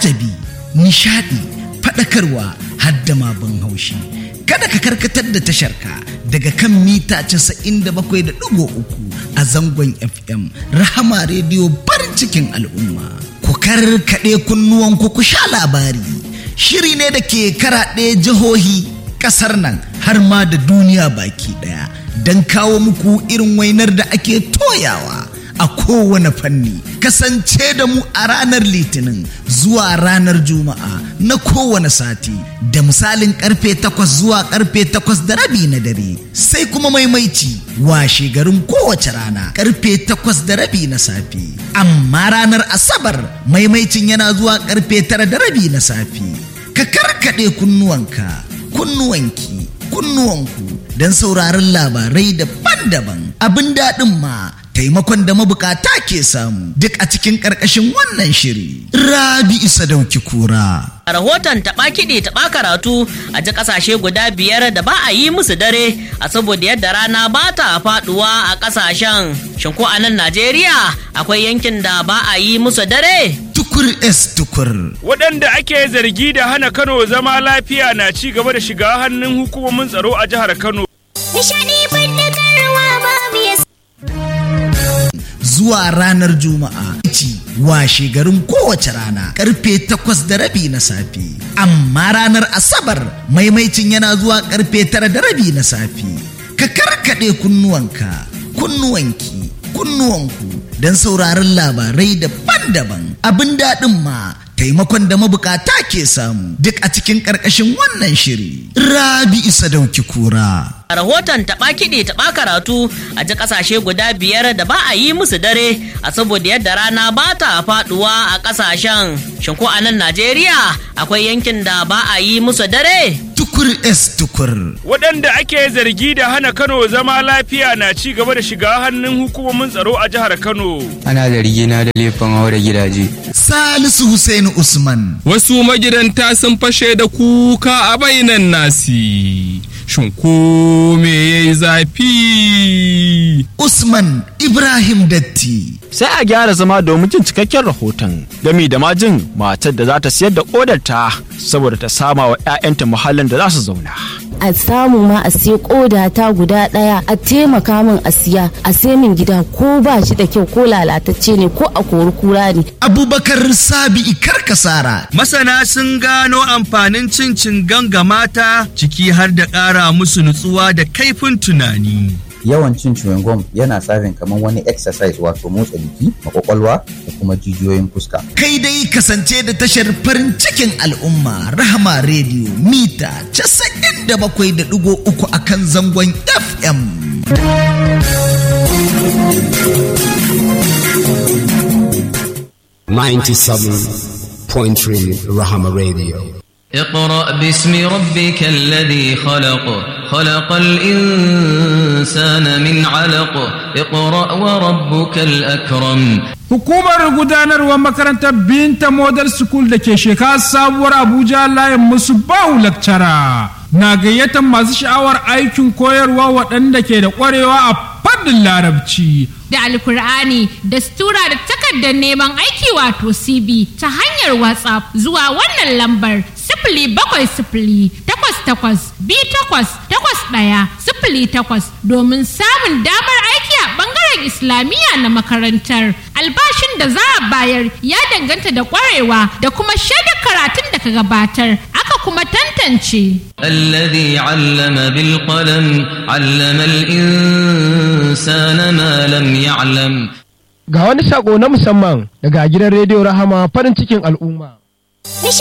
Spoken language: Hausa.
al'ajabi nishadi faɗakarwa hadda ma ban haushi kada ka karkatar da tasharka daga kan mita 97.3 a zangon fm rahama rediyo farin cikin al'umma ku karkaɗe kunnuwanku ku sha labari shiri ne da ke karaɗe jihohi ƙasar nan har ma da duniya baki ɗaya don kawo muku irin wainar da ake toyawa a kowane fanni kasance da mu a ranar litinin zuwa ranar juma'a na kowane sati da misalin karfe takwas zuwa karfe takwas da rabi na dare sai kuma maimaici washe garin kowace rana karfe takwas da rabi na safe amma ranar asabar maimaicin yana zuwa karfe tara da rabi na safe ka karkaɗe kunnuwanka kunnuwanki kunnuwanku don sauraron labarai daban-daban abin daɗin ma taimakon da mabukata ke samu duk a cikin ƙarƙashin wannan shiri. Rabi isa dauki kura. A rahoton taɓa kiɗi taɓa karatu a ji ƙasashe guda biyar da ba a yi musu dare a saboda yadda rana ba ta faɗuwa a ƙasashen. Shin ko a nan Najeriya akwai yankin da ba a yi musu dare? Tukur es tukur. Waɗanda ake zargi da hana Kano zama lafiya na ci gaba da shiga hannun hukumomin tsaro a jihar Kano. Nishaɗi faɗakarwa babu ya zuwa ranar juma'a ci washe garin kowace rana karfe takwas da rabi na safe amma ranar asabar maimaicin yana zuwa karfe tara da rabi na safe ka karkaɗe kunnuwanka kunnuwanki kunnuwanku don sauraron labarai daban-daban abin daɗin ma taimakon da mabukata ke samu duk a cikin ƙarƙashin wannan shiri rabi isa dauki kura A rahoton taɓa kiɗi taɓa karatu a ji ƙasashe guda biyar da ba a yi musu dare a saboda yadda rana ba ta faɗuwa a ƙasashen. Shin ko a nan Najeriya akwai yankin da ba a yi musu dare? tukur es tukur Waɗanda ake zargi da hana Kano zama lafiya na ci gaba da shiga hannun hukumomin tsaro a jihar Kano. ana zargina da laifin haura gidaje salisu Hussein usman Wasu magidanta sun fashe da kuka a bainan nasi. Shin ko me ya yi zafi? usman ibrahim datti sai a gyara zama domin jin cikakken rahoton gami da majin matar da za ta siyar da kodarta saboda ta sama wa 'ya'yanta muhallin da za su zauna. a samu ma a sai koda ta guda daya a taimaka min a siya a sai min gida ko ba shi da kyau ko lalatacce ne ko a kori kura ne abubakar sabi'i karkasara Masana sun gano amfanin cin cingan ga mata ciki har da ƙara musu nutsuwa da kaifin tunani. yawan cin chewing gum yana tsarin kamar wani exercise wato motsa jiki makwakwalwa da kuma jijiyoyin fuska kai dai kasance da tashar farin cikin al'umma rahama rediyo mita 97.3 a kan zangon fm point three Rahama Radio. اقرأ باسم ربك الذي خلق خلق الإنسان من علق اقرأ وربك الأكرم Hukumar gudanarwar makarantar Binta Model School da ke shekara sabuwar Abuja layin musu bahu lakcara na gayyatar masu sha'awar aikin koyarwa waɗanda ke da ƙwarewa a fannin larabci. da alkur'ani da stura da takardar neman aiki wato cv ta hanyar whatsapp zuwa wannan lambar sifili bakwai sifili takwas takwas bi takwas takwas ɗaya sifili takwas domin samun damar aiki a ɓangaren islamiyya na makarantar albashin da za a bayar ya danganta da ƙwarewa da kuma shaidar karatun da ka gabatar aka kuma tantance الذي علم بالقلم علم الإنسان ما لم يعلم Ga wani sako na musamman daga gidan rediyo Rahama farin cikin al'umma. Nishaɗi